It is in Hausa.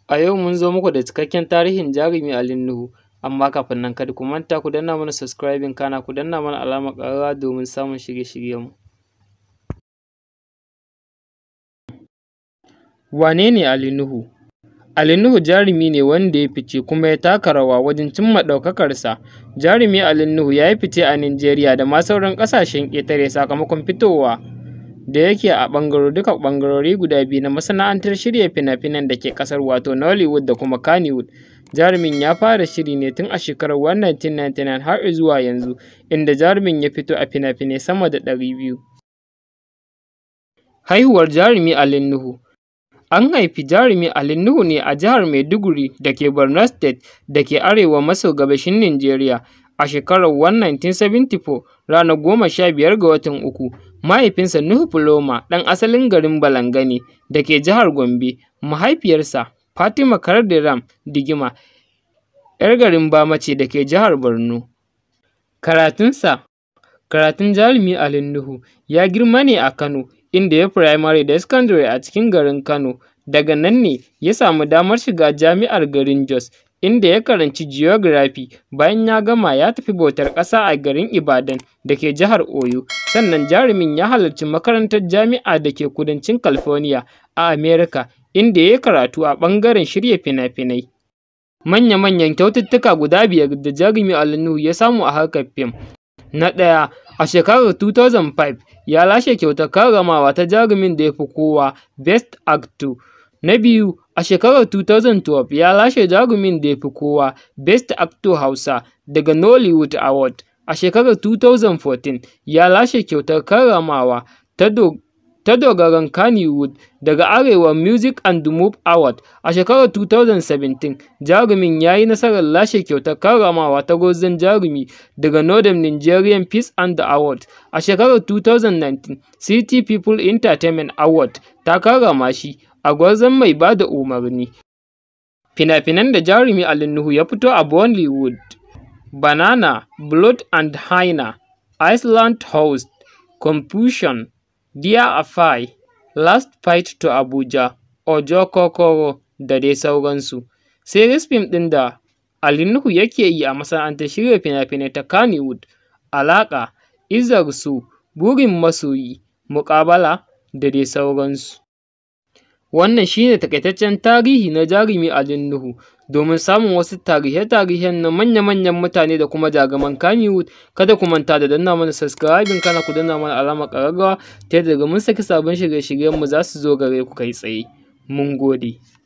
A yau mun zo muku da cikakken tarihin jarumi Ali Nuhu, amma kafin nan kada ku manta ku danna mana subscribing kana ku danna mana alamar ƙararrawa domin samun shirye-shiryenmu. Wane ne Ali Nuhu? Ali Nuhu jarumi ne wanda ya fice kuma ya taka rawa wajen cimma ɗaukakarsa. Jarumi Ali Nuhu ya yi fice a Nijeriya da ma sauran ƙasashen ƙetare sakamakon fitowa da yake a ɓangaro duka ɓangarori guda biyu na masana'antar shirya fina-finan da ke ƙasar wato Nollywood da kuma Kannywood. Jarumin ya fara shiri ne tun a shekarar 1999 har zuwa yanzu, inda jarumin ya fito a fina-finai sama da ɗari biyu. Haihuwar jarumi Ali Nuhu An haifi jarumi Ali Nuhu ne a jihar Maiduguri da ke Borno State da ke arewa maso gabashin Nijeriya a shekarar 1974 ranar goma sha biyar ga watan uku. Mahaifinsa Nuhu Puloma ɗan asalin garin Balanga ne da ke jihar Gombe. Mahaifiyarsa Fatima Kardiram Digima ‘yar garin Bama ce da ke jihar Borno. Karatunsa Karatun jarumi Ali Nuhu ya girma ne a Kano inda ya yi firamare da sakandare a cikin garin Kano. Daga nan ne ya samu damar shiga jami'ar garin Jos inda ya karanci Geography. Bayan ya gama ya tafi bautar ƙasa a garin Ibadan da ke jihar Oyo. Sannan jarumin ya halarci makarantar jami'a da ke kudancin California a America inda ya yi karatu a ɓangaren shirya fina-finai. Manya-manyan kyaututtuka guda biyar da jarumi Ali Nuhu ya samu a harkar fim. Na ɗaya, a shekarar 2005 ya lashe kyautar karramawa ta jarumin da ya fi kowa Best Actor. Na biyu, a shekarar 2012 ya lashe jarumin da ya fi kowa Best Actor Hausa daga Nollywood Award. A shekarar 2014 ya lashe kyautar karramawa ta dogaran Kannywood daga Arewa Music and Move Award. A shekarar 2017 jarumin ya yi nasarar lashe kyautar karramawa ta gwarzon jarumi daga Northern Nigerian Peace and Award. A shekarar 2019 City People Entertainment Award ta karrama shi a gwarzon mai ba da umarni. Fina-finan da jarumi Ali Nuhu ya fito a Bollywood: Banana, Blood and Hyena, Island Host, Confusion, Dear Afai, Last Flight to Abuja, Ojo Kokoro da dai sauransu. Series fim ɗin da Ali Nuhu yake yi a masana'antar shirya fina-finai ta Kannywood: Alaƙa, Izzar So, Burin Masoyi, Muƙabala da dai sauransu. Wannan shi ne taƙaitaccen tarihi na jarumi Ali Nuhu. Domin samun wasu tarihe-tarihen na manya-manyan mutane da kuma jaruman Kannywood, kada ku manta da danna mana subscribing kana ku danna mana alamar ƙararrawa ta yadda daga mun saki sabon shirye-shiryenmu za su zo gare ku kai tsaye. Mun gode.